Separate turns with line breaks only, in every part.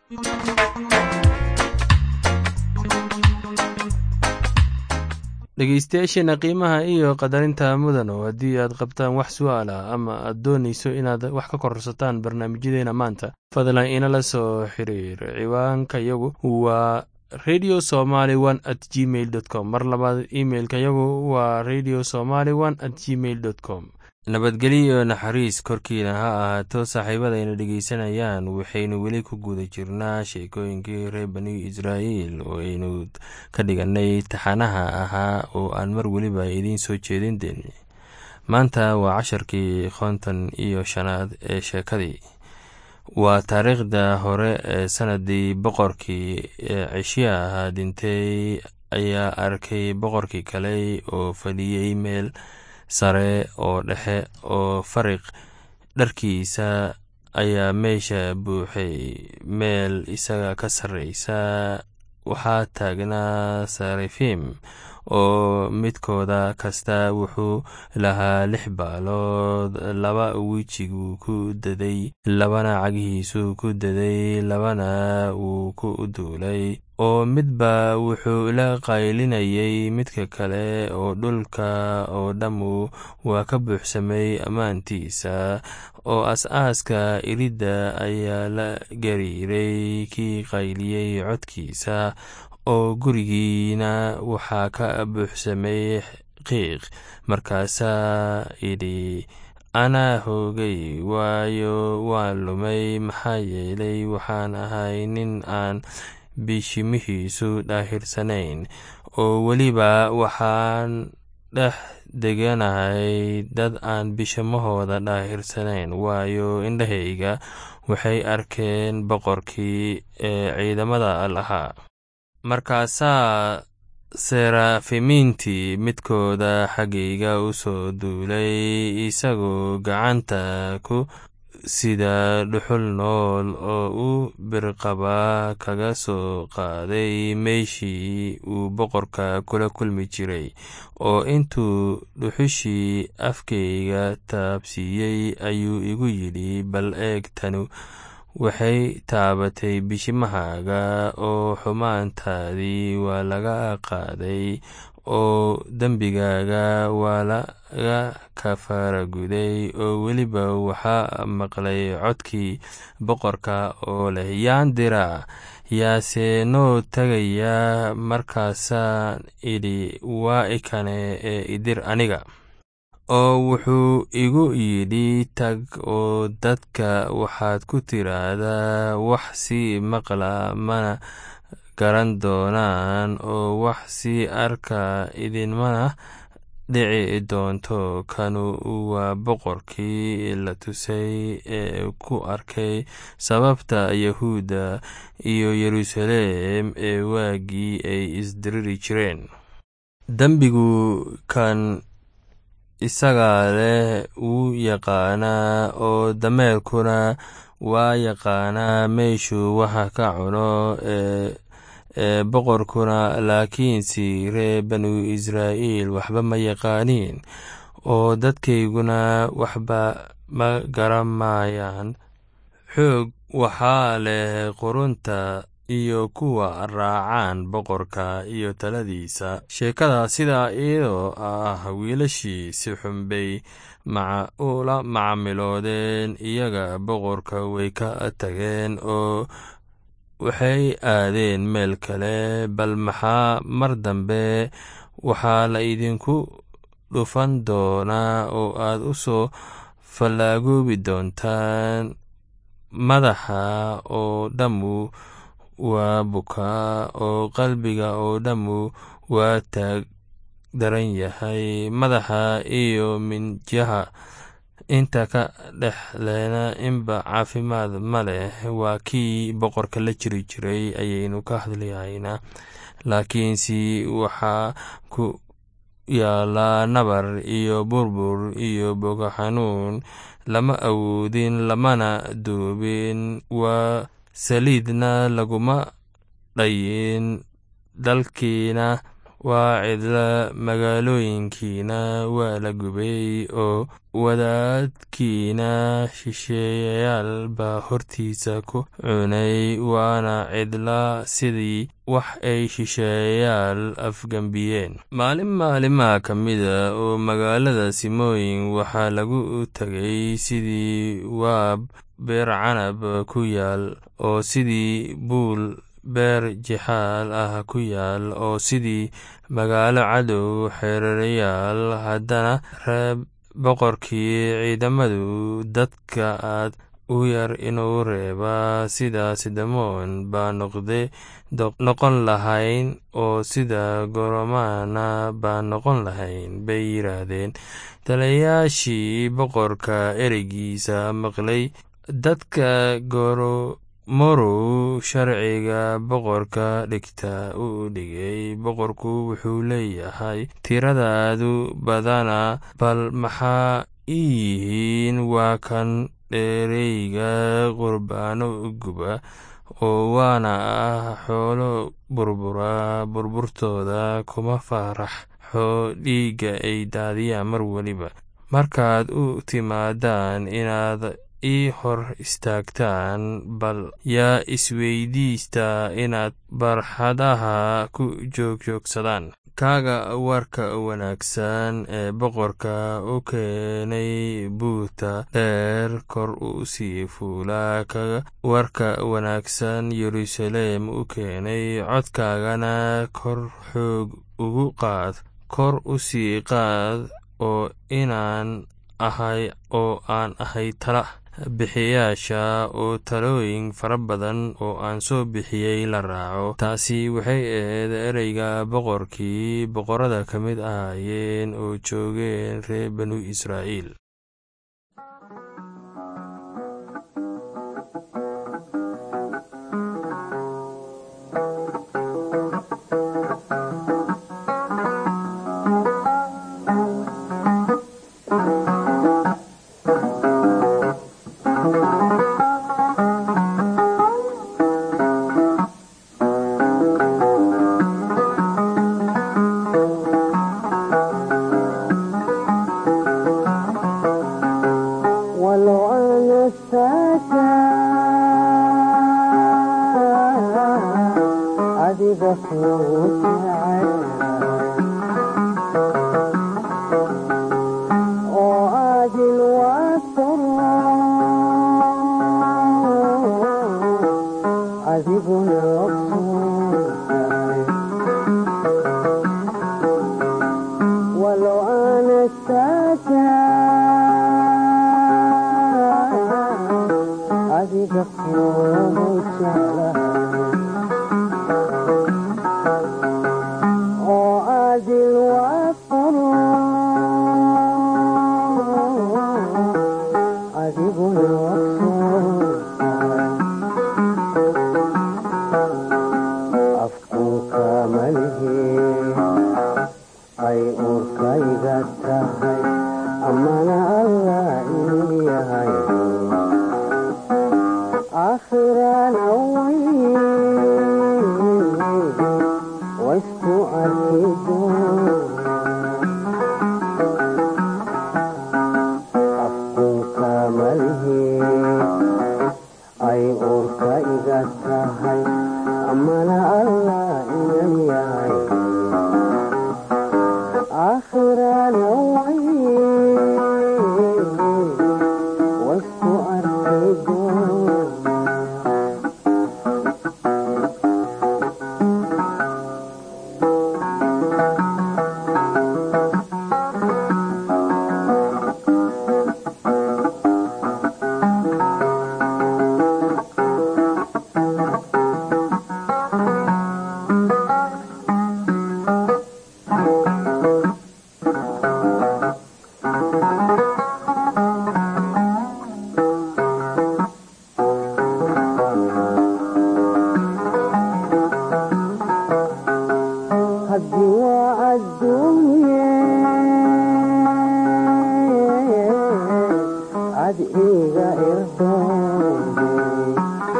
dhegeystayaasheena qiimaha iyo qadarinta mudano haddii aad qabtaan wax su'aal ah ama aad doonayso inaad wax ka korsataan barnaamijyadeena maanta fadlan inala soo xiriir ciwaanka yagu waa radio somaly one at gmail dot com mar labaad imailka yagu waa radio somaly one at gmail dot com nabadgelyo iyo naxariis korkiina ha ahaato saaxiibadayna dhegeysanayaan waxaynu weli ku guda jirnaa sheekooyinkii reer bani israa'iil oo aynu ka dhiganay taxanaha ahaa oo aan mar weliba idiin soo jeedin deenay maanta waa casharkii konton iyo shanaad ee sheekadii waa taariikhda hore ee sanadii boqorkii cishiya ahaa dhintay ayaa arkay boqorkii kale oo fadhiyey meel sare oo dhexe oo fariq dharkiisa ayaa meesha buuxay meel isaga ka sarreysa waxaa taagnaa sarifim oo midkooda kasta wuxuu lahaa lix baalood laba wejigu ku daday labana cagihiisu ku daday labana wuu ku duulay oo midba wuxuu la qaylinayay midka kale oo dhulka oo dhammu waa ka buuxsamay ammaantiisa oo as-aaska iridda ayaa la gariiray kii qayliyey codkiisa oo gurigiina waxaa ka buuxsamay qiiq markaasaa idhi anaa hoogay waayo waan lumay maxaa yeelay waxaan ahay nin aan bishimihiisu dhaahirsanayn oo weliba waxaan dhex deganahay dad aan bishamahooda dhaahirsanayn waayo indhahayga waxay arkeen boqorkii ee ciidamada lahaa markaasaa serafimiintii midkooda xaggayga u soo duulay isagoo gacanta ku sida dhuxul nool oo u birqaba kaga soo qaaday meeshii uu boqorka kula kulmi jiray oo intuu dhuxushii afkayga taabsiiyey ayuu igu yidhi bal eeg tanu waxay taabatay bishimahaaga oo xumaantaadii waa laga qaaday oo dembigaaga waa laga kafaaraguday oo weliba waxaa maqlay codkii boqorka oo leh yaan diraa yaase noo tagayaa markaasaan idhi waa ikane ee idir aniga oo wuxuu igu yidhi tag oo dadka waxaad ku tiraahdaa wax sii maqla mana garan doonaan oo wax sii arka idinmana dhici doonto kanu waa boqorkii la tusay ee ku arkay sababta yahuudda iyo yeruusaleem ee waagii ay isdiriri jireen dembigu kan isagaa leh wuu yaqaanaa oo dameerkuna waa yaqaanaa meeshuu waxa ka cuno ee boqorkuna laakiinse ree banu israa'iil waxba ma yaqaaniin oo dadkayguna waxba ma garamayaan xoog waxaa leh qurunta iyo kuwa raacaan boqorka iyo taladiisa sheekada sidaa iyadoo ah wiilashii si xunbay ula macamiloodeen iyaga boqorka way ka tageen oo waxay aadeen meel kale bal maxaa mar dambe waxaa la idinku dhufan doonaa oo aad u soo fallaagoobi doontaan madaxa oo dhammu waa bukaa oo qalbiga oo dhammu waa taag daran yahay madaxa iyo minjaha inta ka dhexleena inba caafimaad ma leh waa kii boqorka la jiri jiray ayaynu ka hadlahaynaa laakiinse waxaa ku yaalaa nabar iyo burbur iyo boga xanuun lama awoodin lamana duubin waa saliidna laguma dhayin dalkiina waa cidla magaalooyinkiina waa la gubay oo wadaadkiina shisheeyayaal baa hortiisa ku cunay waana cidla sidii wax ay shisheeyayaal afgembiyeen maalin maalimaha ka mida oo magaalada simooyin waxaa lagu tegay sidii waab beer canab ku yaal oo sidii buul beer jixaal ah ku yaal oo sidii magaalo cadow xereerayaal haddana reeb boqorkii ciidamadu dadka aad u yar inuu reeba sidaas damoon baa noqon lahayn oo sida goromana baa noqon lahayn bay yidhaahdeen talayaashii boqorka ereygiisa maqlay dadka goromorow sharciga boqorka dhigta u dhigay boqorku wuxuu leeyahay tiradaadu badana bal maxaa ii yihiin waa kan dheereyga qurbaano guba oo waana ah xoolo burbura burburtooda kuma faraxxo dhiigga ay daadiyaan mar weliba markaad u timaadaan inaad ii hor istaagtaan bal yaa isweydiista inaad barxadaha ku joogjoogsadaan kaaga warka wanaagsan ee boqorka u keenay buurta dheer kor u sii fuula kaga warka wanaagsan yeruusaleem u keenay codkaagana kor xoog ugu qaad kor u sii qaad oo inaan ahay oo aan ahay tala bixiyaasha oo talooyin fara badan oo aan soo bixiyey la raaco taasi waxay ahayd ereyga boqorkii boqorada ka mid ahaayeen oo joogeen reer banu israa'iil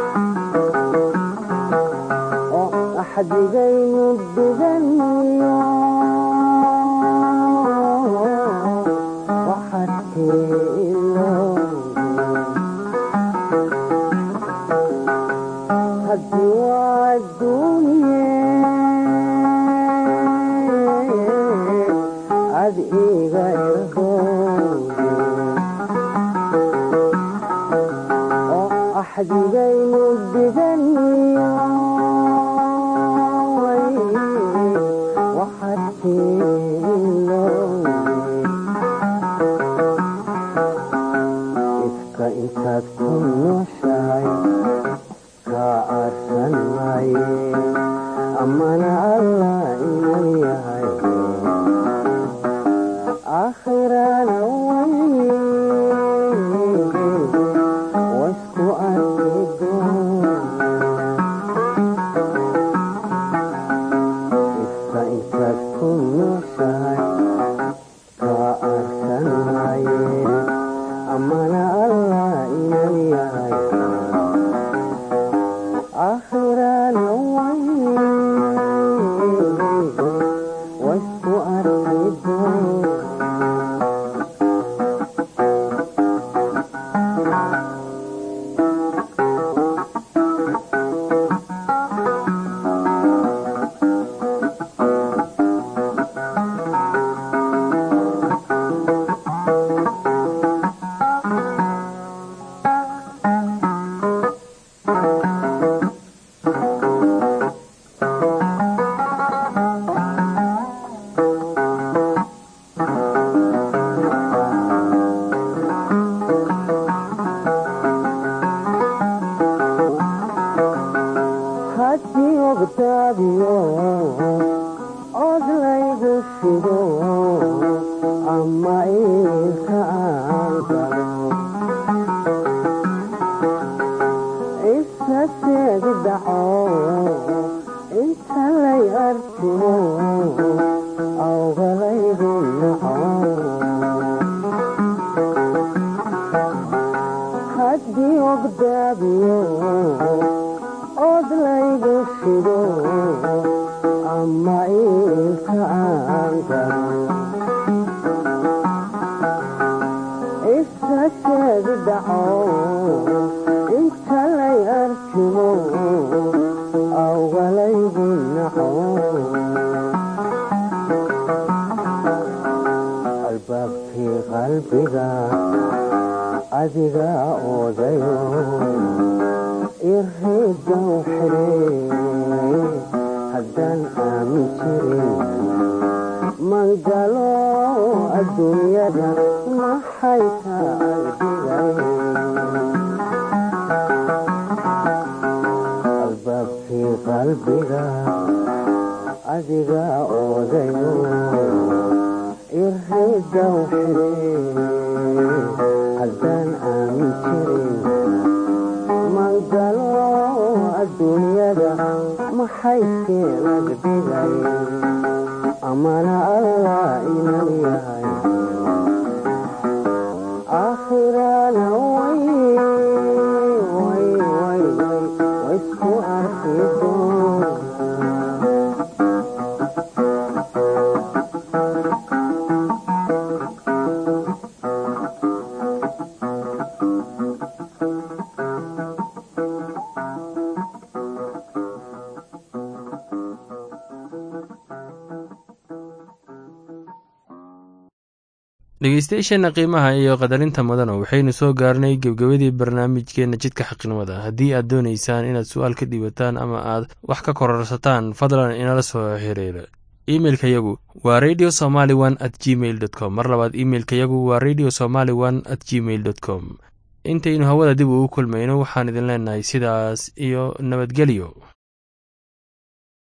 xadigaynu duganiyo axdigaynu dhiganiyo ifka intaad ku nooshahay kaa aarsan maaye amana allah inan yahay aakhirana waysku arki doona ifka intaad ku nooshahay kaa aarsan maaye amana allah inan yahay aakhirana waysku arki doona haddii ogtaabiyo od laygu shido ama iilka aan galo isa seegi dhaco inta lay artimo awgalaygu naco haddii ogdaabiyo od laygu shido ama iilka aan galo isa sheegi dhaco inta lay arjimo awgalaygu naco albaabkii qalbiga adiga oodayo iridow xidhe haddaan aamin jirin mangalo adduunyada maxay ka agdigay albaabkii qalbiga adiga oodayo iridow xidhe haddaan aamin jirin mangalo adduunyada maxay keenagdigay amana allah inan yahay aakhirana waysku arki doona
dhegeystayaasheenna qiimaha iyo qadarinta mudana waxaynu soo gaarnay gebgebadii barnaamijkeenna jidka xaqnimada haddii aad doonaysaan inaad su-aal ka dhiibataan ama aad wax ka kororsataan fadlan inala soo xiriira imeilka yagu waa radio somaly one at gmail dot com mar labaad imeilka yagu waa radio somaly one at gmail dot com intaynu hawada dib ugu kulmayno waxaan idin leenahay sidaas iyo nabadgelyo